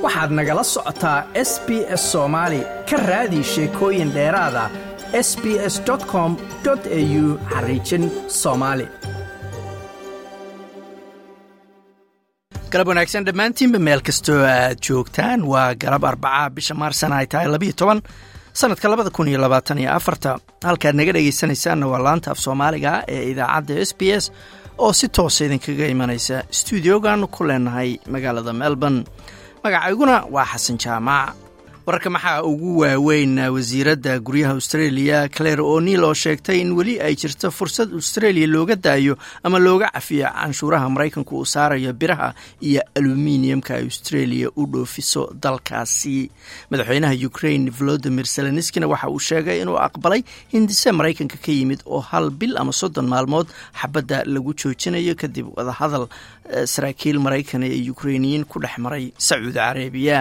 waxaad nagala socotaa s b s soomaali ka raadi sheekooyin dheeraada s b s com au xariijin soomaali galab wanaagsan dhammaantiinba meel kastoo aad joogtaan waa galab arbaca bisha maarsana ay tahay labiyo toban sanadka labada kun iyo labaatan iyo afarta halkaad naga dhegaysanaysaanna waa laanta af soomaaliga ee idaacadda s b s oo si toosa idinkaga imanaysa stuudiogaanu ku leenahay magaalada melbourne magacayguna waa xasan jaamac wararka maxaa ugu waaweyn wasiiradda guryaha australia claire o'neil oo sheegtay in weli ay jirto fursad australia looga daayo ama looga cafiyo canshuuraha maraykanku uu saarayo biraha iyo aluminiumka ay australia u dhoofiso dalkaasi madaxweynaha ukraine volodimir zelenskina waxa uu sheegay inuu aqbalay hindise maraykanka ka yimid oo hal bil ama soddon maalmood xabadda lagu joojinayo kadib wadahadal saraakiil maraykan ee ukrainiyiin ku dhex maray sacuudi carabiya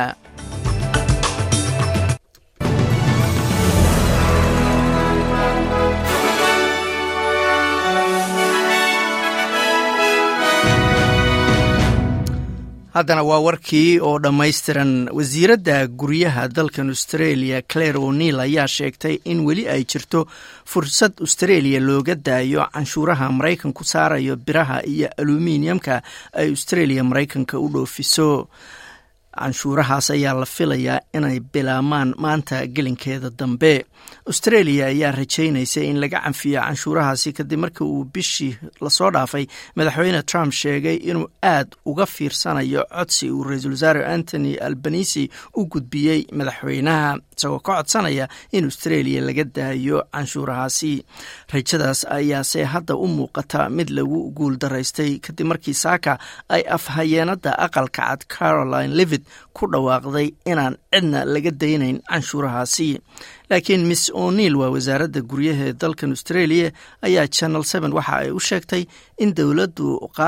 haddana waa warkii oo dhammaystiran wasiiradda guryaha dalkan australia claire o'neil ayaa sheegtay in weli ay jirto fursad australia looga daayo canshuuraha maraykanku saarayo biraha iyo aluminiumka ay australia maraykanka u dhoofiso canshuurahaas ayaa la filayaa inay bilaabmaan maanta gelinkeeda dambe australia ayaa rajaynaysa in laga canfiyo canshuurahaasi kadib markii uu bishii lasoo dhaafay madaxweyne trump sheegay inuu aad uga fiirsanayo codsi uu ra-iisul wasaare antony albanisi u gudbiyey madaxweynaha isagoo ka codsanaya in australia laga daayo canshuurahaasi rajadaas ayaase hadda u muuqata mid lagu guul daraystay kadib markii saaka ay afhayeenada aqalka cad caroline livid ku dhawaaqday inaan cidna laga daynayn canshuurahaasi laakiin miss o'neil waa wasaaradda guryaha ee dalkan australia ayaa channel seven waxa ay u sheegtay in dowladdu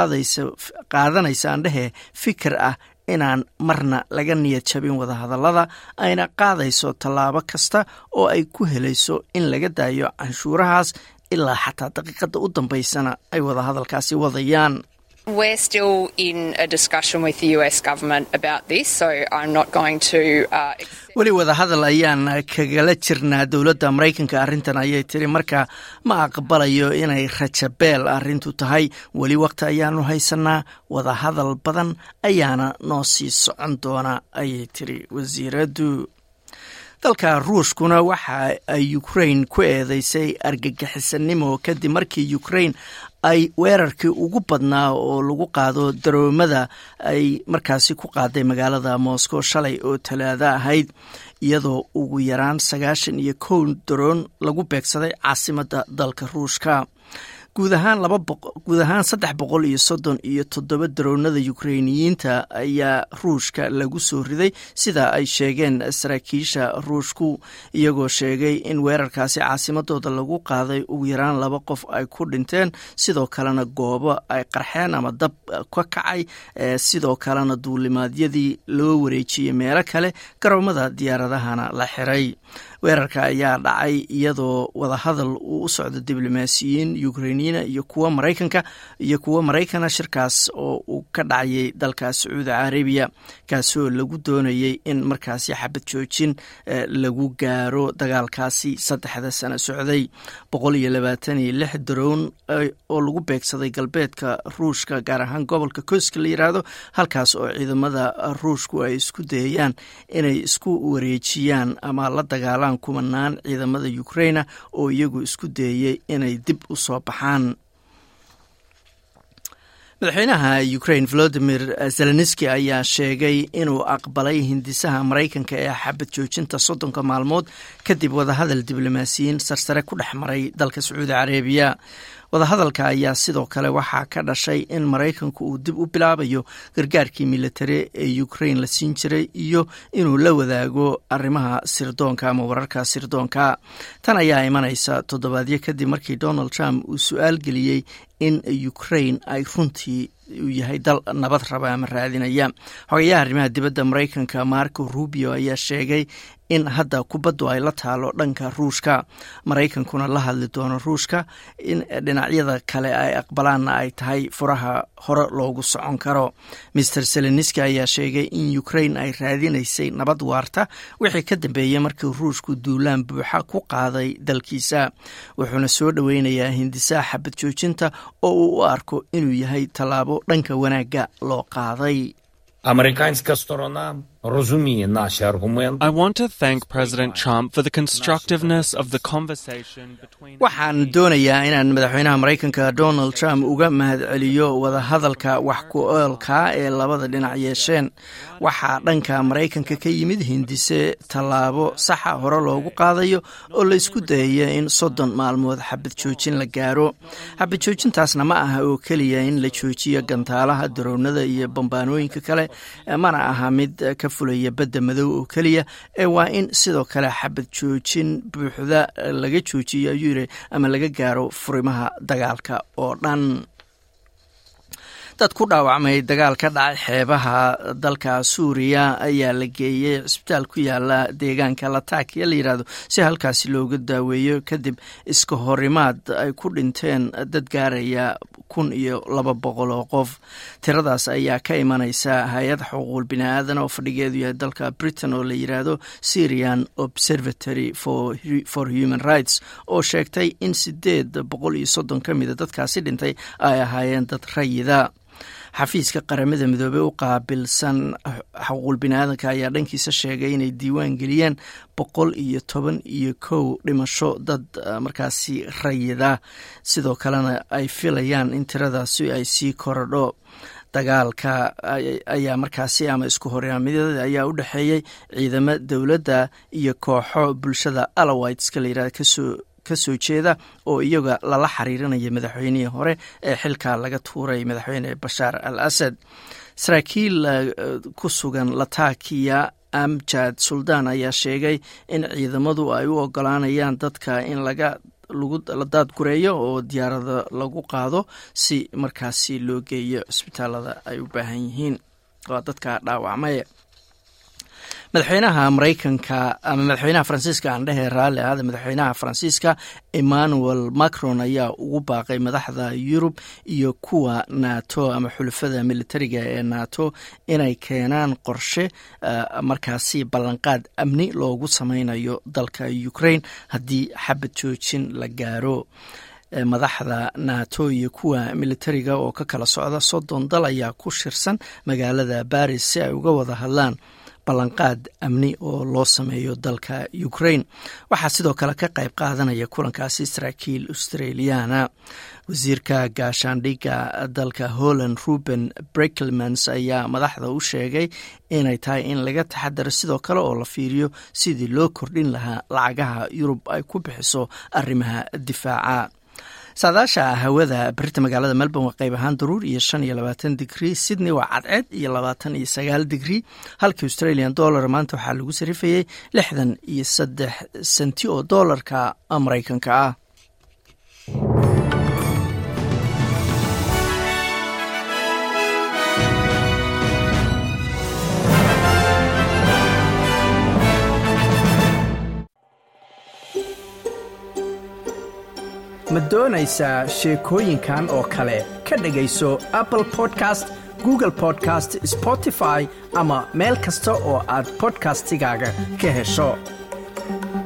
qaadanaysa andhehe fikir ah inaan marna laga niyad jabin wadahadallada ayna qaadayso tallaabo kasta oo ay ku helayso in laga daayo canshuurahaas ilaa xataa daqiiqadda u dambaysana ay wadahadalkaasi wadayaan We're still in a discussion with the US government about this, so I'm not going to. Uh, weli wadahadal ayaan kagala jirnaa dowladda maraykanka arrintan ayay tiri marka ma aqbalayo inay rajabeel arrintu tahay weli waqti ayaanu haysanaa wadahadal badan ayaana noo sii socon doona ayay tiri wasiiraddu dalka ruushkuna waxa ay ukrain ku eedeysay argagixisanimo kadib markii ukrain ay weerarkii ugu badnaa oo lagu qaado daroomada ay markaasi ku qaaday magaalada moscow shalay oo talaado ahayd iyadoo ugu yaraan sagaashan iyo kow daroon lagu beegsaday caasimadda dalka ruushka guud ahaan guud ahaan saddex boqol iyo soddon iyo toddoba daroonada ukrainiyiinta ayaa ruushka lagu soo riday sida ay sheegeen saraakiisha ruushku iyagoo sheegay in weerarkaasi caasimadooda lagu qaaday ugu yaraan laba qof ay ku dhinteen sidoo kalena goobo ay qarxeen ama dab ka kacay sidoo kalena duulimaadyadii loo wareejiyey meelo kale garoomada diyaaradahana la xiray weerarka ayaa dhacay iyadoo wadahadal uu u socdo diblomaasiyiin ukrainiyiina iyo kuwa maraykanka iyo kuwa maraykana shirkaas oo uu ka dhacayay dalka sacuudi carabiya kaasoo lagu doonayay in markaasi xabad joojin lagu gaaro dagaalkaasi saddexda sano socday boqol iyo labaatan iyo lix darown oo lagu beegsaday galbeedka ruushka gaar ahaan gobolka koska la yiraahdo halkaas oo ciidamada ruushku ay isku dayayaan inay isku wareejiyaan ama la dagaalaan kumanaan ciidamada ukraina oo iyagu isku dayey inay dib u soo baxaan madaxweynaha ukraine volodimir zelenski ayaa sheegay inuu aqbalay hindisaha maraykanka ee xabad joojinta soddonka maalmood kadib wadahadal diblomaasiyiin sarsare ku dhex maray dalka sacuudi carabiya wadahadalka ayaa sidoo kale waxaa ka dhashay in maraykanku uu dib u bilaabayo gargaarkii militari ee ukraine la siin jiray iyo inuu la wadaago arrimaha sirdoonka ama wararka sirdoonka tan ayaa imanaysa toddobaadyo kadib markii donald trump uu su-aal geliyey in ukraine ay runtii uu yahay dal nabad raba ama raadinaya xogayaha arrimaha dibadda maraykanka marco rubio ayaa sheegay in hadda kubaddu ay la taalo dhanka ruushka maraykankuna la hadli doono ruushka in dhinacyada kale ay aqbalaanna ay tahay furaha hore loogu socon karo master seleniski ayaa sheegay in ukraine ay raadinaysay nabad waarta wixii ka dambeeyey markii ruushku duulaan buuxa ku qaaday dalkiisa wuxuuna soo dhoweynayaa hindisaha xabad joojinta oo uu u arko inuu yahay tallaabo dhanka wanaagga loo qaaday Американська сторона розуміє наші аргументи. I want to thank President Trump for the constructiveness of the conversation between waxaan doonayaa inaan madaxweynaha maraykanka donald trump uga mahadceliyo wadahadalka wax ku oolka ee labada dhinac yeesheen waxaa dhanka maraykanka ka yimid hindise tallaabo saxa hore loogu qaadayo oo la isku dayaya in soddon maalmood xabad joojin la gaaro xabad joojintaasna ma aha oo keliya in la joojiyo gantaalaha daroonada iyo bambaanooyinka kale mana aha mid ka fulaya badda madow oo keliya ee waa in sidoo kale xabad joojin buuxda laga joojiyo ayuu yiri ama laga gaaro furimaha dagaalka oo dhan dad ku dhaawacmay dagaal ka dhacay xeebaha dalka suuriya ayaa la geeyey cisbitaal ku yaala deegaanka latakiya la yidhaahdo si halkaasi looga daaweeyo kadib iska horimaad ay ku dhinteen dad gaaraya kun iyo laba boqol oo qof tiradaas ayaa ka imanaysa hay-ad xuquuqul bini-aadan oo fadhigeedu yahay dalka britain oo la yidhaahdo syrian observatory for human rights oo sheegtay in sideed boqol iyo soddon ka mida dadkaasi dhintay ay ahaayeen dad rayida xafiiska qaramada midoobey u qaabilsan xuquuqul bini-aadanka ayaa dhankiisa sheegay inay diiwaan geliyeen boqol iyo toban iyo kow dhimasho dad markaasi rayida sidoo kalena ay filayaan in tiradaasi ay sii korodho dagaalka ayaa markaasi ama isku horyaamyada ayaa u dhexeeyey ciidamo dowladda iyo kooxo bulshada alawiteska la yirahda kasoo kasoo jeeda oo iyaga lala xiriirinaya madaxweynihii hore ee xilka laga tuuray madaxweyne bashaar al asad saraakiil ku sugan latakiya amjad suldaan ayaa sheegay in ciidamadu ay u ogolaanayaan dadka in laga la daadgureeyo oo diyaarada lagu qaado si markaasi loo geeyo cisbitaalada ay u baahan yihiin waa dadka dhaawacmay madaxweynaha maraykanka ama madaxweynaha faransiiska aan dhehe raalli ahada madaxweynaha faransiiska emmanuel macron ayaa ugu baaqay madaxda yurub iyo kuwa nato ama xulafada militariga ee nato inay keenaan qorshe markaasi ballanqaad amni loogu sameynayo dalka ukraine haddii xabad joojin la gaaro madaxda nato iyo kuwa militariga oo ka kala socda soddon dal ayaa ku shirsan magaalada baris si ay uga wada hadlaan ballanqaad amni oo loo sameeyo dalka ukraine waxaa sidoo kale ka qayb qaadanaya kulankaasi saraakiil australiana wasiirka gaashaandhigga dalka holland ruben brekelmans ayaa madaxda u sheegay inay tahay in laga taxadaro sidoo kale oo la fiiriyo sidii loo kordhin lahaa lacagaha yurub ay ku bixiso arrimaha difaaca saadaasha hawada berita magaalada melbourne waa qayb ahaan daruur iyo shan iyo labaatan digrii sydney waa cadceed iyo labaatan iyo sagaal digrii halka australian dollar maanta waxaa lagu sarifayey lixdan iyo saddex senti oo doolarka maraykanka ah ma doonaysaa sheekooyinkan oo kale ka dhegayso apple podcast google podcast spotify ama meel kasta oo aad bodkastigaaga ka hesho